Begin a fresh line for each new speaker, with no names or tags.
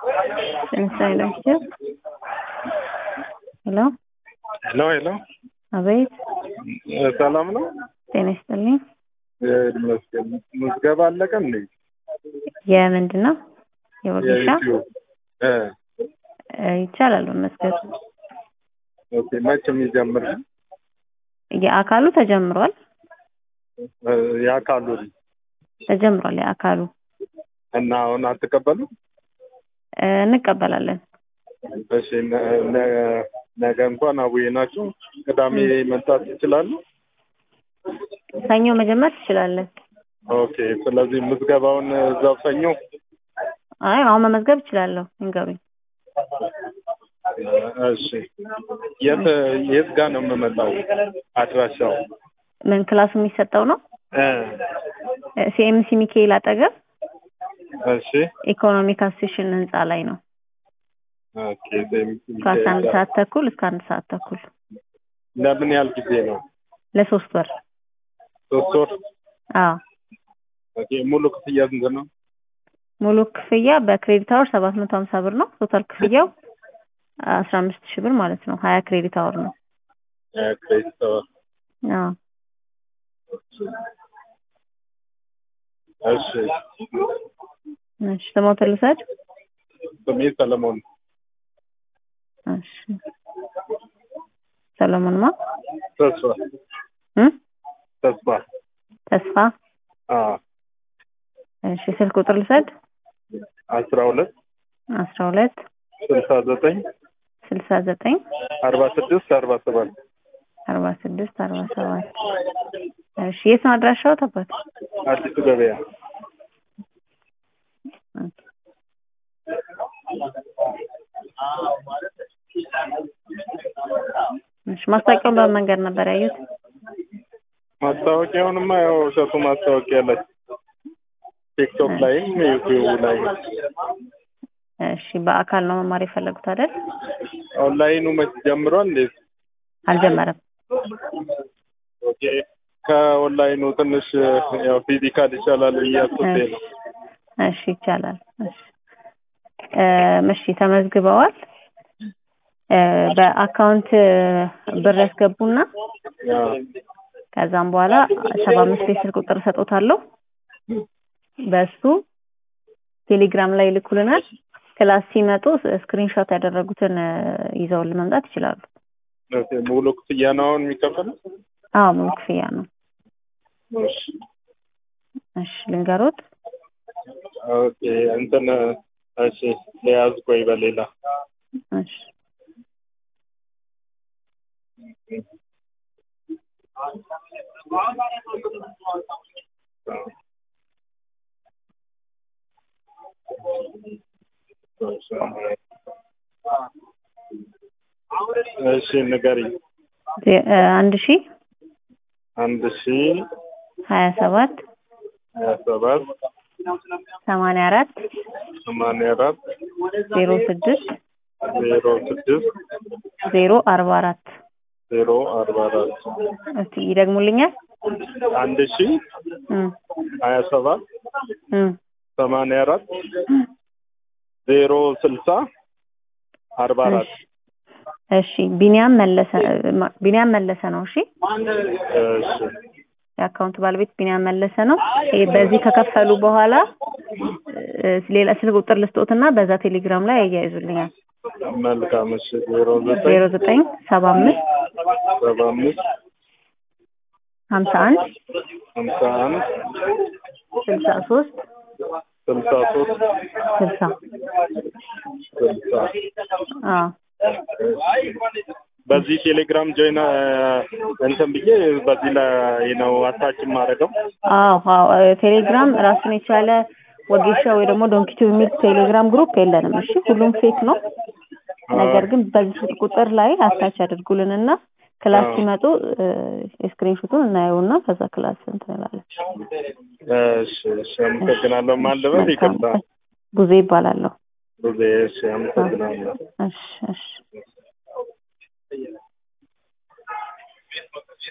ለምሳሌ ናቸው። ሄሎ
ሄሎ ሄሎ፣
አቤት፣
ሰላም ነው?
ጤና ይስጥልኝ።
ይመስገን። ምዝገባ አለቀ እንዴ?
የምንድን ነው? የወጌሻ
የዩቲዩብ እ
እ ይቻላል መመዝገብ።
ኦኬ። መቼ የሚጀምር ነው?
የአካሉ ተጀምሯል
እ የአካሉ
ተጀምሯል። የአካሉ
እና አሁን አትቀበሉ?
እ እንቀበላለን።
እሺ። ነ- ነ- ነገ እንኳን አቡዬ ናቸው። ቅዳሜ መምጣት ይችላሉ?
ሰኞ መጀመር ትችላለን።
ኦኬ። ስለዚህ ምዝገባውን እዛው ሰኞ
አይ አሁን መመዝገብ እችላለሁ። ይንገሩኝ።
እሺ። የት የት ጋር ነው የምመጣው? አድራሻው
ምን ክላሱ የሚሰጠው ነው?
እ
ሲኤምሲ ሚካኤል አጠገብ
እሺ።
ኢኮኖሚክ አሶሴሽን ህንፃ ላይ ነው።
ኦኬ። ሴም-
ከአስራ አንድ ሰዓት ተኩል እስከ አንድ ሰዓት ተኩል
ለምን ያህል ጊዜ ነው?
ለሶስት ወር።
ሶስት ወር።
አዎ
ኦኬ። ሙሉ ክፍያ ስንት ነው?
ሙሉ ክፍያ በክሬዲት አወር ሰባት መቶ ሀምሳ ብር ነው። ቶታል ክፍያው አስራ አምስት ሺህ ብር ማለት ነው። ሀያ ክሬዲት አወር ነው።
ክሬዲት አወር።
አዎ
እሺ።
እሺ ስሞትን ልውሰድ?
ስሜ ሰለሞን
እሺ ሰለሞንማ
ተስፋ
እ
ተስፋ
ተስፋ
አ
እሺ ስልክ ቁጥር ልውሰድ?
አስራ ሁለት
አስራ ሁለት
ስልሳ ዘጠኝ
ስልሳ ዘጠኝ
አርባ ስድስት አርባ ሰባት
አርባ ስድስት አርባ ሰባት እሺ የት ነው አድራሻው? ተባት
አዲሱ ገበያ
እሺ ማስታወቂያውን በምን መንገድ ነበር ያዩት?
ማስታወቂያውንማ ያው እሸቱ ማስታወቂያ ላይ ቲክቶክ ላይም ዩቲዩብ ላይ
እሺ በአካል ነው መማር የፈለጉት አይደል?
ኦንላይኑ መች ጀምሯል እንዴ?
አልጀመረም።
ኦኬ ከኦንላይኑ ትንሽ ያው ፊዚካል ይሻላል ብዬ አስቤ ነው።
እሺ ይቻላል። እሺ እ እሺ ተመዝግበዋል። እ በአካውንት ብር ያስገቡና
አዎ።
ከዛም በኋላ ሰባ አምስት የስልክ ቁጥር እሰጦታለሁ። በሱ ቴሌግራም ላይ ይልኩልናል። ክላስ ሲመጡ ስክሪንሾት ያደረጉትን እ ይዘውልን መምጣት ይችላሉ።
ኦኬ ሙሉ ክፍያ ነው አሁን የሚከፈለው?
አዎ ሙሉ ክፍያ ነው።
እሺ
እሺ ልንገሮት።
ኦኬ እንትን እሺ ለያዝ ቆይ በሌላ
እሺ
እሺ ንገሪኝ።
ዜ- እ አንድ ሺ
አንድ ሺ
ሀያ ሰባት
ሀያ ሰባት
ሰማንያ አራት
ሰማንያ አራት
ዜሮ ስድስት
ዜሮ ስድስት
ዜሮ አርባ አራት
ዜሮ አርባ አራት
እስቲ ይደግሙልኛል?
አንድ ሺ
እም
ሀያ ሰባት
እም
ሰማንያ አራት ዜሮ ስልሳ አርባ አራት
እሺ ቢኒያም መለሰ ማ- ቢኒያም መለሰ ነው። እሺ
እሺ
የአካውንት ባለቤት ቢኒያም መለሰ ነው። ይሄ በዚህ ከከፈሉ በኋላ እ ሌላ ስልክ ቁጥር ልስጦትና በዛ ቴሌግራም ላይ ያያይዙልኛል።
መልካም እሺ ዜሮ ዘጠኝ
ዜሮ ዘጠኝ ሰባ አምስት
ሰባ አምስት
ሀምሳ አንድ
ሀምሳ አንድ
ስልሳ ሶስት
ስልሳ ሶስት
ስልሳ
ስልሳ
አዎ
በዚህ ቴሌግራም ጆይን እንትን ብዬ በዚህ ላይ ነው አታች የማደርገው።
አዎ አዎ እ ቴሌግራም ራሱን የቻለ ወጌሻ ወይ ደግሞ ዶንኪቱ የሚል ቴሌግራም ግሩፕ የለንም። እሺ ሁሉም ፌክ ነው። ነገር ግን በዚህ ስልክ ቁጥር ላይ አታች ያድርጉልንና ክላስ
አዎ።
ሲመጡ እ ስክሪንሾቱን እናየውና ከዛ ክላስ እንትን እንላለን።
እሺ እሺ አመሰግናለሁ። ማን ልበል? ይቅርታ
ጉዜ ይባላለሁ።
ብዙ እሺ አመሰግናለሁ።
እሺ እሺ